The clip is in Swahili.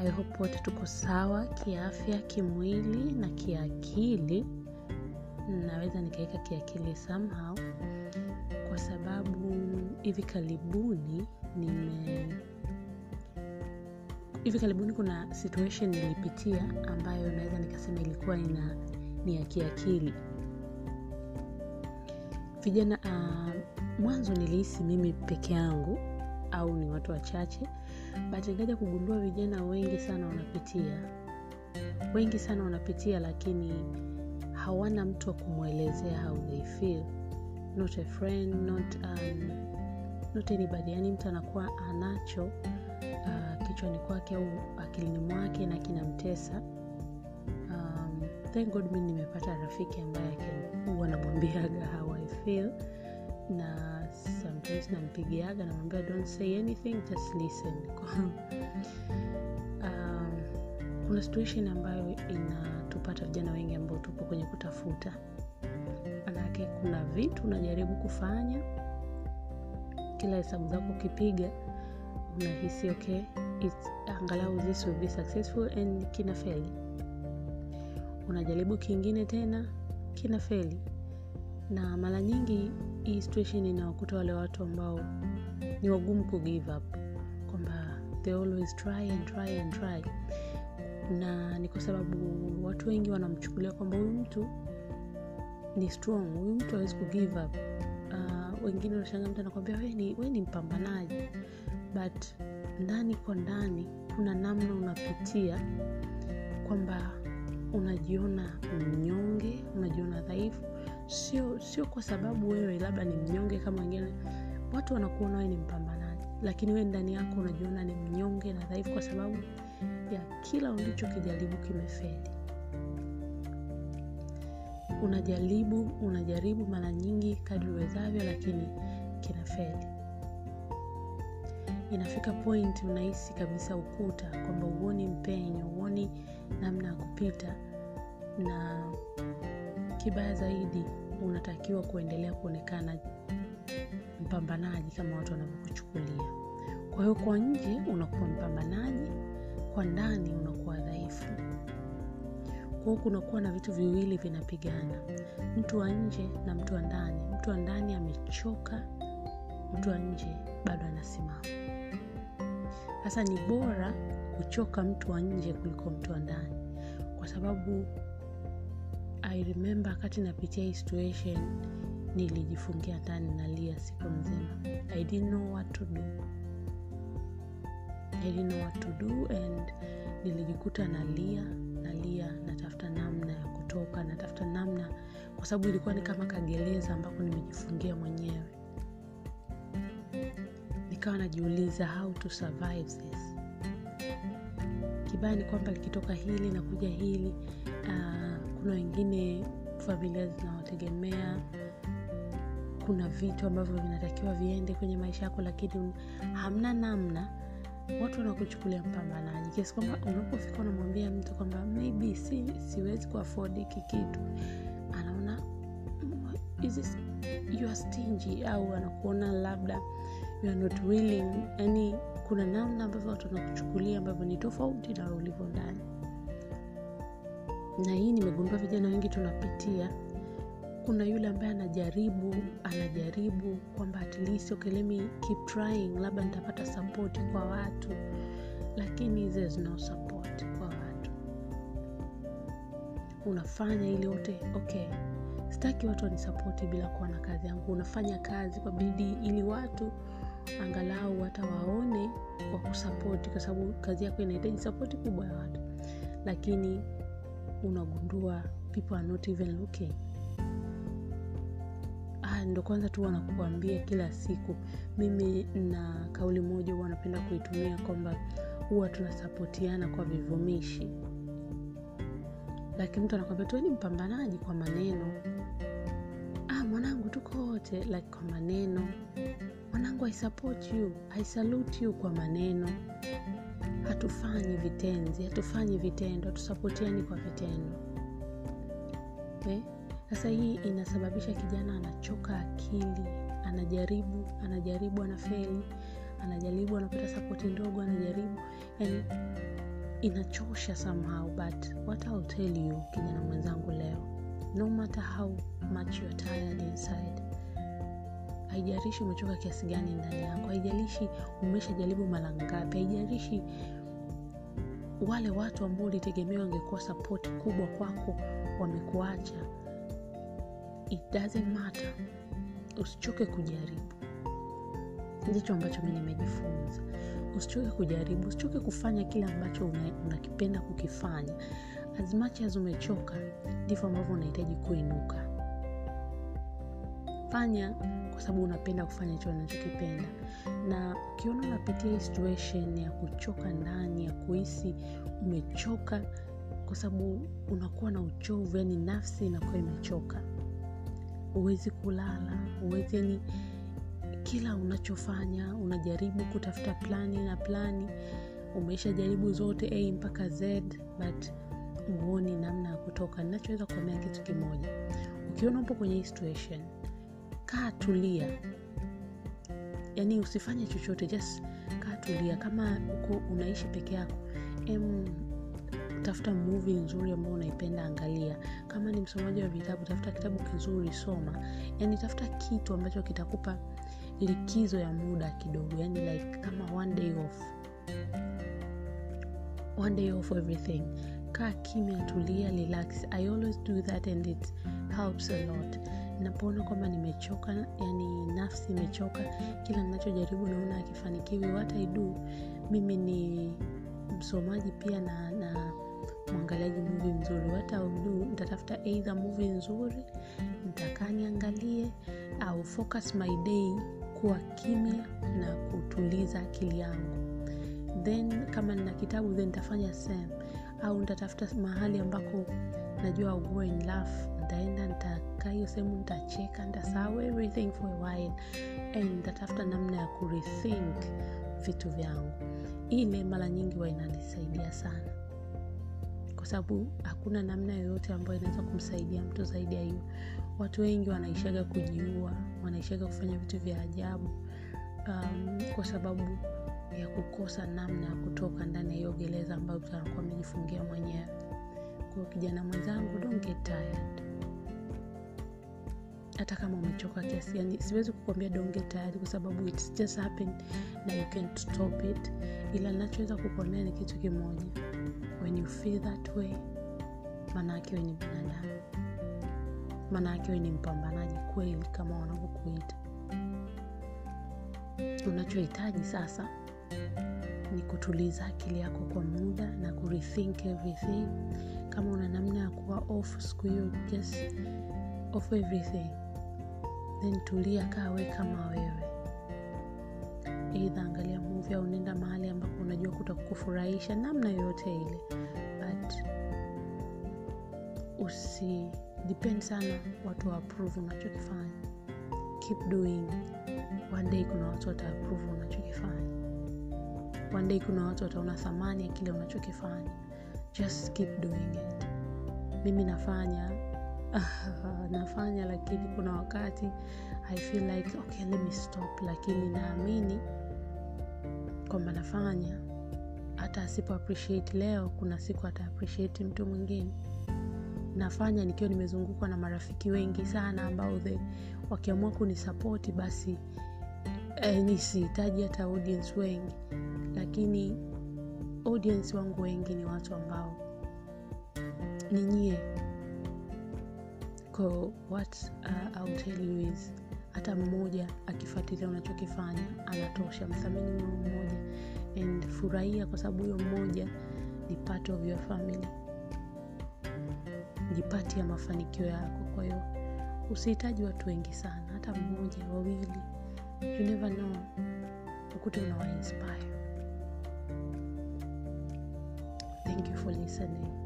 i hope wote tuko sawa kiafya kimwili na kiakili naweza nikaweka kiakili somehow kwa sababu hivi karibuni nime hivi karibuni kuna situation nilipitia ambayo naweza nikasema ilikuwa ina ni ya kiakili vijana uh, mwanzo nilihisi mimi peke yangu au ni watu wachache but nikaja kugundua vijana wengi sana wanapitia wengi sana wanapitia lakini hawana mtu wa kumwelezea how they feel not a friend not, um, not anybody yani mtu anakuwa anacho uh, kichwani kwake au akilini mwake na kinamtesa um, thank god mi nimepata rafiki ambaye huwa namwambiaga how i feel na sometimes nampigiaga namwambia don't say anything just listen um, kuna situation ambayo inatupata vijana wengi ambao tupo kwenye kutafuta manake kuna vitu unajaribu kufanya kila hesabu zako ukipiga unahisi okay it's, angalau this will be successful and kina feli unajaribu kingine tena kina feli na mara nyingi hii situation inawakuta wale watu ambao ni wagumu ku give up kwamba they always try and try and try na ni kwa sababu watu wengi wanamchukulia kwamba huyu mtu ni strong huyu mtu awezi ku give up uh, wengine unashanga mtu anakwambia we ni, we ni mpambanaji but ndani kwa ndani kuna namna unapitia kwamba unajiona mnyonge unajiona dhaifu sio sio kwa sababu wewe labda ni mnyonge kama wengine watu wanakuona wewe ni mpambanaji lakini wewe ndani yako unajiona ni mnyonge na dhaifu kwa sababu ya kila ulichokijaribu kimefeli unajaribu unajaribu mara nyingi kadri uwezavyo lakini kinafeli inafika point unahisi kabisa ukuta kwamba uoni mpenyo uoni namna ya kupita na kibaya zaidi unatakiwa kuendelea kuonekana mpambanaji kama watu wanavyokuchukulia kwa hiyo kwa nje unakuwa mpambanaji kwa ndani unakuwa dhaifu kwao kunakuwa na vitu viwili vinapigana mtu wa nje na mtu wa ndani mtu wa ndani amechoka mtu wa nje bado anasimama sasa ni bora kuchoka mtu wa nje kuliko mtu wa ndani kwa sababu i remember wakati napitia hii situation nilijifungia ndani nalia siku nzima i didn't know what to do i didn't know what to do and nilijikuta nalia nalia natafuta namna ya kutoka natafuta namna kwa sababu ilikuwa ni kama kagereza ambako nimejifungia mwenyewe nikawa najiuliza how to survive this kibaya ni kwamba likitoka hili na kuja hili uh, kuna wengine familia zinawategemea kuna vitu ambavyo vinatakiwa viende kwenye maisha yako lakini hamna namna watu wanakuchukulia mpambanaji kiasi kwamba unapofika unamwambia mtu kwamba maybe si, siwezi kuafodi hiki kitu anaona is this, you are stingy au anakuona labda you are not willing yani kuna namna ambavyo watu wanakuchukulia ambavyo ni tofauti na ulivyo ndani na hii nimegundua vijana wengi tunapitia kuna yule ambaye anajaribu anajaribu kwamba at least okay, let me keep trying labda nitapata sapoti kwa watu lakini there's no support kwa watu unafanya ili wote okay sitaki watu wanisapoti bila kuwa na kazi yangu unafanya kazi kwa bidii ili watu angalau hata waone kwa kusapoti kwa sababu kazi yako inahitaji sapoti kubwa ya watu lakini unagundua people are not even looking ah, ndo kwanza tu wanakuambia kila siku mimi na kauli moja huwa napenda kuitumia kwamba huwa tunasapotiana kwa vivumishi lakini mtu anakwambia tu ni mpambanaji kwa maneno ah, mwanangu tuko wote like kwa maneno mwanangu i support you i salute you kwa maneno hatufanyi vitenzi hatufanyi vitendo hatusapotiani kwa vitendo eh? sasa hii inasababisha kijana anachoka akili anajaribu anajaribu anafeli anajaribu anapata sapoti ndogo anajaribu yani inachosha somehow but what I'll tell you kijana mwenzangu leo no matter how much you're tired inside haijalishi umechoka kiasi gani ndani yako haijalishi umeshajaribu mara ngapi haijalishi wale watu ambao ulitegemea wangekuwa sapoti kubwa kwako wamekuacha it doesn't matter usichoke kujaribu ndicho ambacho mi nimejifunza usichoke kujaribu usichoke kufanya kile ambacho unakipenda una kukifanya as much as umechoka ndivyo ambavyo unahitaji kuinuka fanya kwa sababu unapenda kufanya hicho unachokipenda na ukiona unapitia hii situation ya kuchoka ndani ya kuhisi umechoka kwa sababu unakuwa na uchovu yani nafsi inakuwa imechoka huwezi kulala huwezi yani kila unachofanya unajaribu kutafuta plani na plani umeisha jaribu zote a mpaka z but huoni namna ya kutoka ninachoweza kuambia kitu kimoja ukiona upo kwenye hii situation kaa tulia yaani usifanye chochote just kaa tulia kama uko unaishi peke yako em tafuta movie nzuri ambayo unaipenda angalia kama ni msomaji wa vitabu tafuta kitabu kizuri soma yaani tafuta kitu ambacho kitakupa likizo ya muda kidogo yani like kama one day off one day off everything kaa kimya tulia relax i always do that and it helps a lot napoona kwamba nimechoka yani nafsi imechoka kila ninachojaribu naona akifanikiwi what i do mimi ni msomaji pia na, na mwangaliaji muvi mzuri what I will do nitatafuta eidha muvi nzuri nitakaa niangalie au focus my day kuwa kimya na kutuliza akili yangu then kama nina kitabu then nitafanya same au nitatafuta mahali ambako najua go in laugh nitaenda nitakaa hiyo sehemu nitacheka nitasahau everything for a while and nitatafuta namna ya kurethink vitu vyangu ile mara nyingi wa inanisaidia sana kwa sababu hakuna namna yoyote ambayo inaweza kumsaidia mtu zaidi ya hiyo watu wengi wanaishaga kujiua wanaishaga kufanya vitu vya ajabu um, kwa sababu ya kukosa namna ya kutoka ndani ya hiyo gereza ambayo mtu anakuwa amejifungia mwenyewe kwao kijana mwenzangu don't get tired hata kama umechoka kiasi yani siwezi kukwambia donge tayari kwa sababu its just happen na you can't stop it ila nachoweza kukuambia ni kitu kimoja when you feel that way maanaake we ni binadamu maanaake we ni mpambanaji kweli kama wanavyokuita unachohitaji sasa ni kutuliza akili yako kwa muda na kurethink everything kama una namna ya kuwa off siku hiyo just off everything then tulia kaa we kama wewe eidha angalia movie au nenda mahali ambapo unajua kutakufurahisha namna yoyote ile but usi depend sana watu wa approve unachokifanya keep doing one day kuna watu wata approve unachokifanya one day kuna watu wataona thamani ya kile unachokifanya just keep doing it mimi nafanya nafanya lakini kuna wakati i feel like okay let me stop lakini naamini kwamba nafanya hata asipo appreciate leo kuna siku ata appreciate mtu mwingine nafanya nikiwa nimezungukwa na marafiki wengi sana ambao the wakiamua kunisapoti basi eh, nisihitaji hata audience wengi lakini audience wangu wengi ni watu ambao ni nyie ko what uh, I'll tell you is hata mmoja akifuatilia unachokifanya anatosha mthamini huyo mmoja and furahia kwa sababu huyo mmoja ni part of your family jipati ya mafanikio yako kwa hiyo usihitaji watu wengi sana hata mmoja wawili you never know ukute unawainspire thank you for listening